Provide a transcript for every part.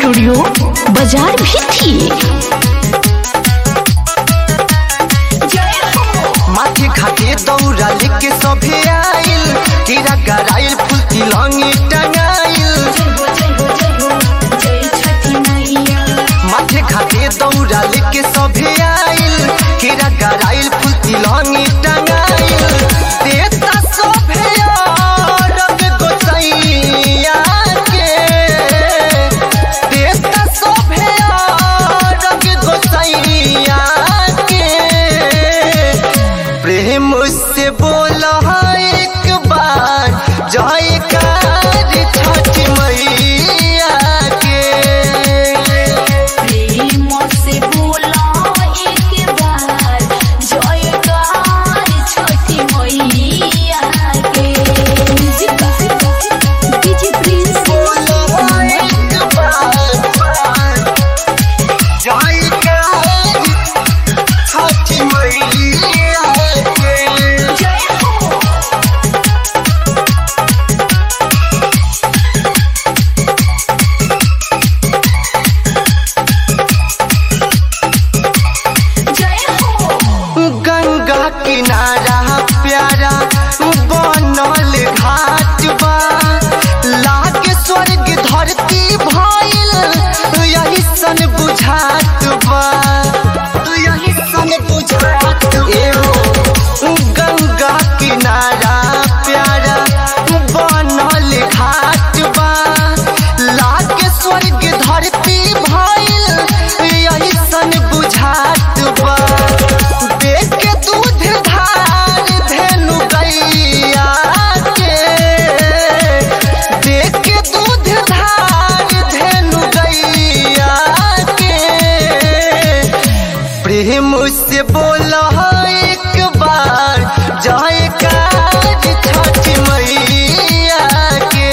studio बाजार भी थी माथे घाटे दौरा लेके सभे आइल कीड़ा गराइल फूल तिलंगी टंगाइल माथे घाटे दौरा लेके सभे आइल कीड़ा गराइल फूल तिलंगी टंगाइल देता सभे रंग गोसैया के देता सभे रंग गोसैया के प्रेम से बोला एक बार जयकार छठ मैया के बोला एक बार जयकार छठ मैया के गंगा किनारा प्यारा बनल घाट बा लागे स्वर्ग धरती भइल यही सन बुझात बा यही सन बुझात एहो गंगा किनारा प्यारा बनल घाट बा लागे स्वर्ग धरती भइल यही सन बुझात बा देख के दूध धार धेनु गैया के देख के दूध धार धेनु गैया के प्रेम से बोला एक बार जयकार छठ मैया के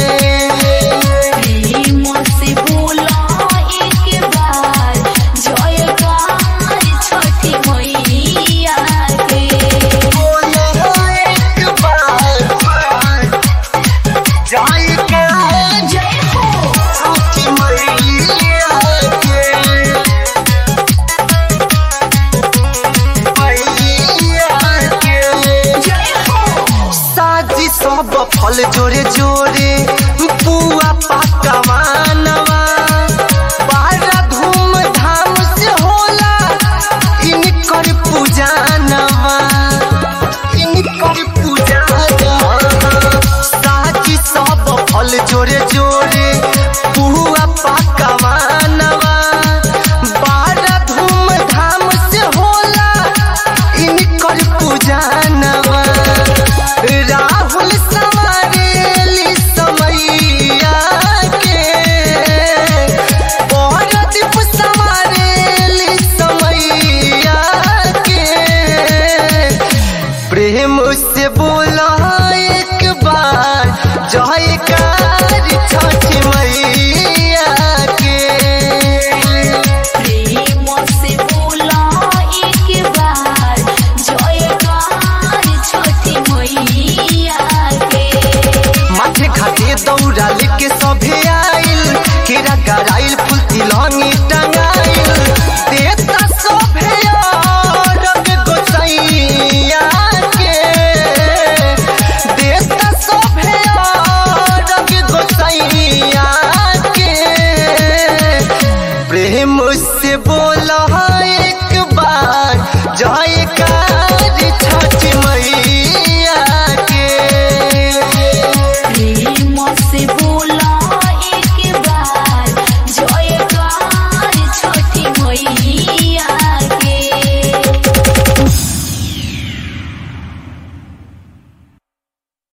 सब फल जोरे जोरे पुआ पकवा नवा बड़ा धूम धाम से होला इनकर पूजा नवा इनकर पूजा साजी सब फल जोरे जोरे पुआ पकवा नवा बड़ा धूम धाम से होला इनकर पूजा नवा राहुल सवारेली समैया के औरदीप सवारेली समैया के प्रेम से बोला एक बार जयकार छठ मैया के माथे घाटे दौड़ा लेके सभे आइल केरा गराइल फूल तिलंगी टंगाइल देता सभे रंग गोसैया के देता सभे रंग गोसैया के प्रेम से बोला